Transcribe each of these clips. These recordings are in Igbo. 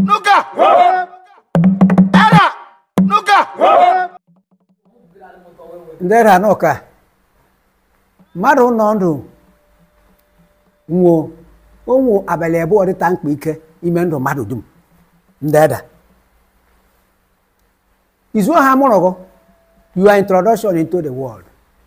nuka era nuka ndị ra n'ụka mmadụ nọ ndụ nwụọ onwu abalị abụọ dịta mkpa ike ime ndụ mmadụ dum ndị eda izu ha mụrụ gụ your introduction into the world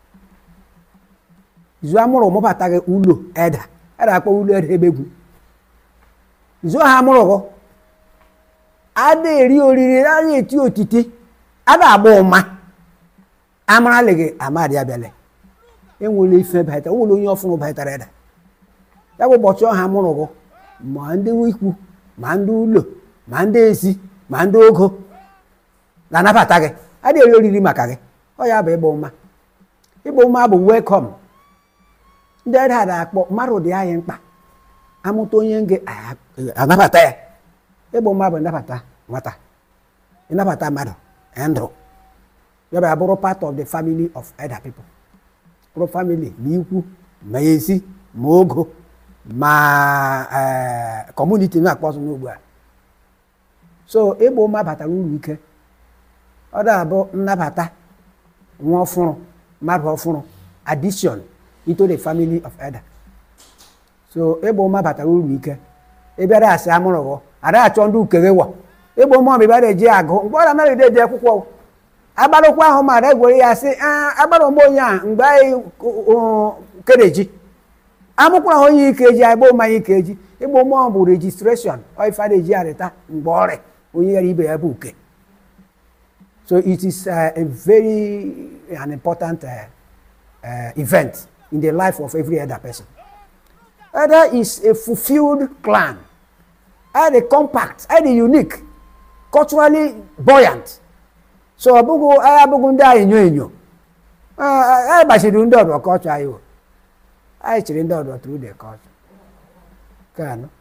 izu amụrụ mụbata gị ụlọ eda eda akpọ ụlọ eda ebegwu izu ha mụrụ gụ ada eri oriri ada eti otiti ada agba ụma amaralị gị amadị abịala enwere ife baịtara nwere onye ọfụrụ baịtara eda ya bụ ụbọchị ọha mụrụ gụ ma ndị ikwu ma ndị ụlọ ma ndị ezi ma ndị ogo na-anabata gị adịghị eri oriri maka gị ọ ya bụ ịgba ụma ịgba ụma bụ welcome ndị ede a na-akpọ mmadụ dị anyị mkpa amụta onye nga anabata ya ịgba ụma bụ nnabata nwata ịnabata mmadụ ndụ ya bụ abụrụ part of the family of elder people bụrụ family ma ikwu ma ezi ma ogo ma kọmuniti na-akpọ ọzọ n'ugbu a so ịgba ụma batara uru ike ọ na-abụ nnabata nwa ọfụrụ mmadụ ọfụrụ addition into the family of elder so ịgba ụma batara uru ike ịbịara asị amụrụ gụ ada achọ ndị ukere wọ ịgba ụma ọbịa bịara eji agụ mgbe ọ na-anaghị ede eji akwụkwọ agbarụkwa ahụ mara egwere ya sị agbara ụmụ onye a mgbe anyị kereji amụkwara ha onye ike eji agba ụma ike eji ịgba ụma bụ rejistreshọn ife eji arịta mgbe ọrịa onye yara ibe ya bụ uke so it is uh, a very an important uh, uh, event in the life of every other person Elder is a fulfilled clan and a compact and a unique culturally buoyant so ọ bụghị anyị abụghị ndị anyị enyo enyo anyị gbachiri ndị ọdụ kọlchọ anyị anyị chịrị ndị ọdụ through the culture nke anọ